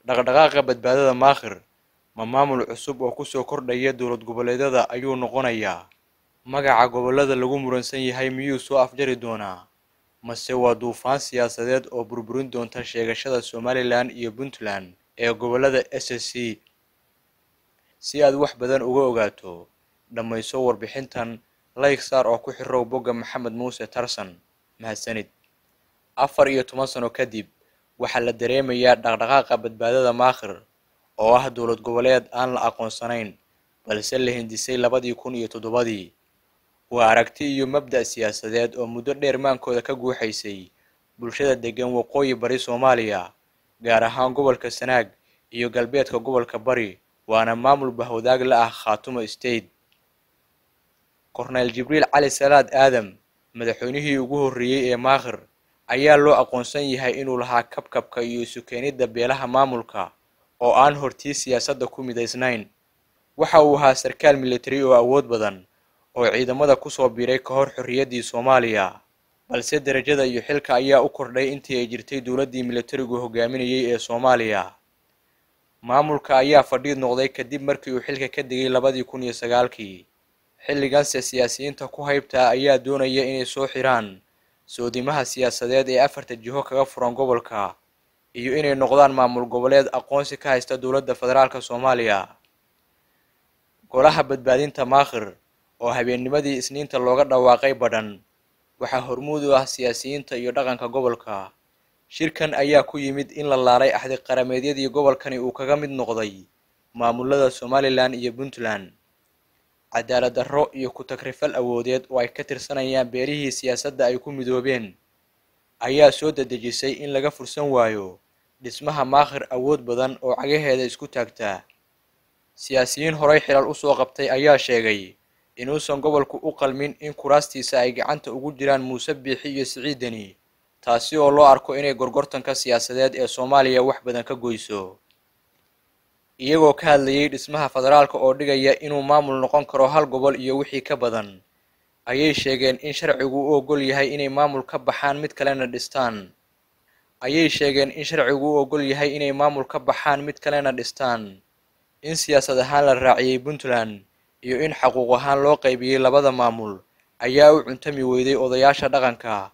dhaqdhaqaaqa badbaadada maakhir ma maamul cusub oo kusoo kordhaya dowlad goboleedyada ayuu noqonayaa magaca gobollada lagu muransan yahay miyuu soo afjari doonaa mase waa duufaan siyaasadeed oo burburin doonta sheegashada somalilan iyo puntland ee gobollada s s c si aad wax badan uga ogaato dhammayso warbixintan layg saar oo ku xirow bogga maxamed muuse tarsan mahadsanid afar iyo toban sano kadib waxaa la dareemayaa dhaqdhaqaaqa badbaadada maakhir oo ah dowlad goboleed aan la aqoonsanayn balse la hindisay labadii kun iyo toddobadii waa aragti iyo mabda' siyaasadeed oo muddo dheer maankooda ka guuxaysay bulshada deggan waqooyi bari soomaaliya gaar ahaan gobolka sanaag iyo galbeedka gobolka bari waana maamul bahwadaag la ah khaatumo state korneyl jibriil cali salaad aadam madaxweynihii ugu horreeyey ee maakhir ayaa loo aqoonsan yahay inuu lahaa kabkabka iyo isu keenidda beelaha maamulka oo aan hortii siyaasadda ku midaysnayn waxa uu ahaa sarkaal militari oo awood badan oo ciidamada kusoo biiray ka hor xorriyaddii soomaaliya balse derajada iyo xilka ayaa u kordhay intii ay jirtay dowladdii militarigu hogaaminayay ee soomaaliya maamulka ayaa fadhiid noqday kadib markii uu xilka ka degay labadii kun iyo sagaalkii xilliganse siyaasiyiinta ku haybtaa ayaa doonaya inay soo xiraan soodimaha siyaasadeed ee afarta jiho kaga furan gobolka iyo inay noqdaan maamul goboleed aqoonsi ka haysta dowladda federaalka soomaaliya golaha badbaadinta maakhir oo habeennimadii isniinta looga dhawaaqay badhan waxaa hormuud u ah siyaasiyiinta iyo dhaqanka gobolka shirkan ayaa ku yimid in la laalay axdi qarameedyadii gobolkani uu kaga mid noqday maamulada somalilan iyo puntland cadaalad darro iyo ku-tagrifal awoodeed oo ay ka tirsanayaan beelihii siyaasadda ay ku midoobeen ayaa soo dedejisay in laga fursan waayo dhismaha maakhir awood badan oo cagaheeda isku taagtaa siyaasiyiin horay xilal usoo qabtay ayaa sheegay inuusan gobolku u qalmin in kuraastiisa ay gacanta ugu jiraan muuse biixi iyo siciidani taasi oo loo arko inay gorgortanka siyaasadeed ee soomaaliya wax badan ka goyso iyagoo ka hadlayay dhismaha federaalka oo dhigaya inuu maamul noqon karo hal gobol iyo wixii ka badan ayay sheegeen in sharcigu u ogol yahay inay maamul ka baxaan mid kalena dhistaan ayay sheegeen in sharcigu u ogol yahay inay maamul ka baxaan mid kalena dhistaan in siyaasad ahaan la raaciyey puntland iyo in xaquuq ahaan loo qaybiyey labada maamul ayaa u cuntami weyday odayaasha dhaqanka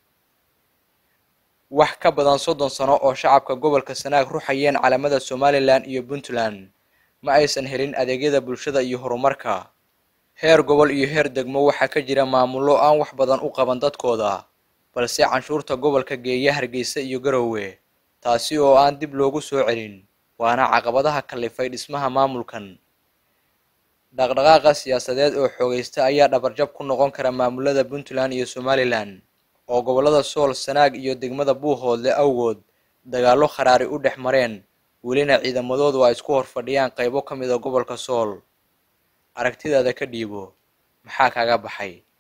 wax ka badan soddon sano oo shacabka gobolka sanaag ruxayeen calamada somalilan iyo puntland ma aysan helin adeegyada bulshada iyo horumarka heer gobol iyo heer degmo waxaa ka jira maamullo aan wax badan u qaban dadkooda balse canshuurta gobolka geeya hargeysa iyo garowe taasi oo aan dib loogu soo celin waana caqabadaha kallifay dhismaha maamulkan dhaqdhaqaaqa siyaasadeed oo xoogaysta ayaa dhabarjab ku noqon kara maamulada puntland iyo somalilan oo gobollada sool sanaag iyo degmada buuhoodle awgood dagaallo kharaari u dhex mareen welina ciidamadoodu ay isku hor fadhiyaan qaybo ka mida gobolka sool aragtidaada ka dhiibo maxaa kaaga baxay